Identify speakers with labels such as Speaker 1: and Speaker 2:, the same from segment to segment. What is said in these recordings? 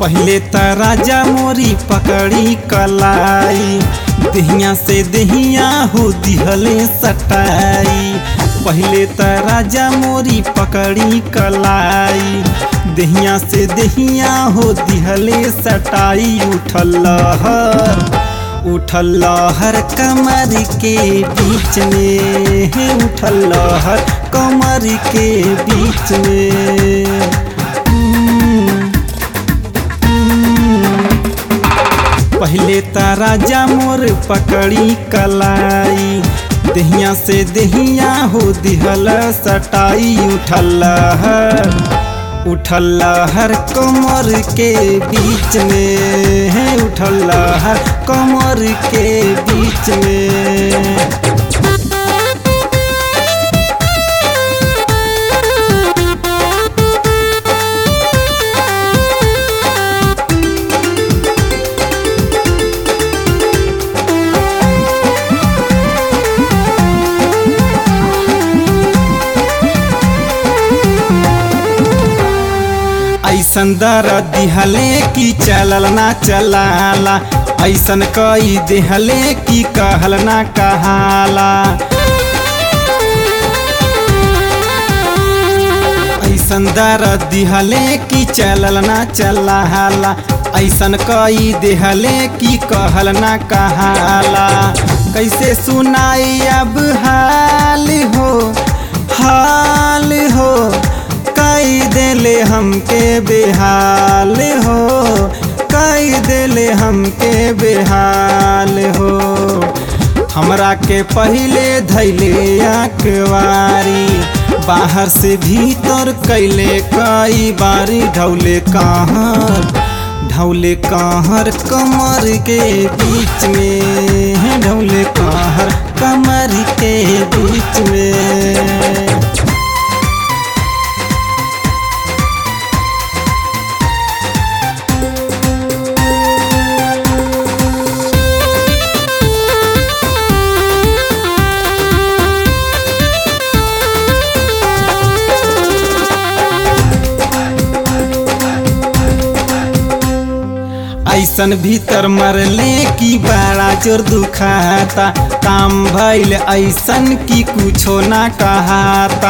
Speaker 1: पहले त राजा मोरी पकड़ी कलाई दहिया से दहिया हो दिहले सटाई पहले त राजा मोरी पकड़ी कलाई दहिया से दहिया हो दिहले सटाई उठल लहर उठल लहर कमर के बीच में हे उठल लहर कमर के बीच में पहले त राजा मोर पकड़ी कलाई दहिया से दहिया हो दिहल सटाई उठल लहर उठल लहर कमर के बीच में है उठल लहर कमर के बीच में ऐसन दर दिहले की चलल ना चलाला ऐसन कई दिहले की कहल ना कहाला ऐसन दर दिहले की चलल ना चलाला ऐसन कई दिहले की कहल ना कहाला कैसे सुनाई अब हाल हो हाल हो कई देले हमके बेहाल हो कई देले हमके बेहाल हो हमरा के पहले धैले अखबारी बाहर से भीतर कैले कई बारी ढौले कहाँ ढौले कहर कमर के बीच में ढौले कहर कमर के बीच में ऐसन भीतर मरले की बड़ा जोर दुखाता काम भइल ऐसन की कुछो ना कहाता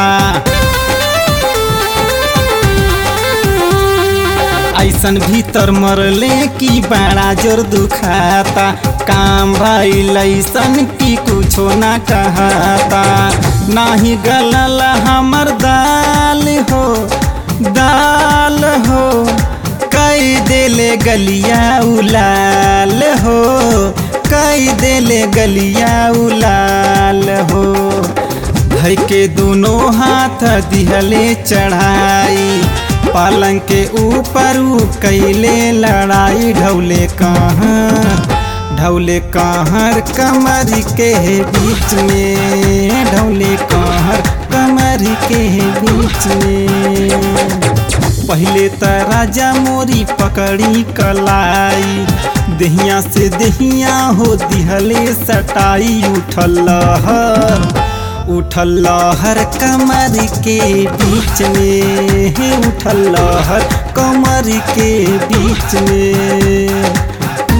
Speaker 1: ऐसन भीतर मरले की बड़ा जोर दुखाता काम भइल ऐसन की कुछो ना कहाता नाही गलल हमर दाल हो दाल हो कई देले गलिया उलाल हो कई देले गलिया उलाल हो धई के दोनों हाथ दिहले चढ़ाई पलंग के ऊपर ऊ कैले लड़ाई ढौले कहाँ ढौले कहर कमर के बीच में ढौले कहर कमर के बीच में पहले त राजा मोरी पकड़ी कलाई दहिया से दहिया हो दिहले सटाई उठल लहर उठल लहर कमर के बीच में हे उठल लहर कमर के बीच में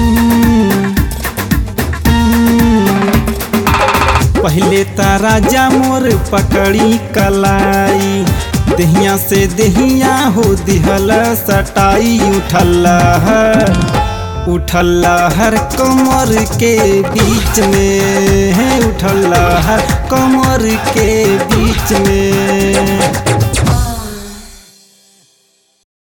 Speaker 1: पहले त राजा मोर पकड़ी कलाई दहिया से दहिया हो दिहल सटाई उठल लहर उठल लहर कमर के बीच में है उठल लहर कमर के बीच में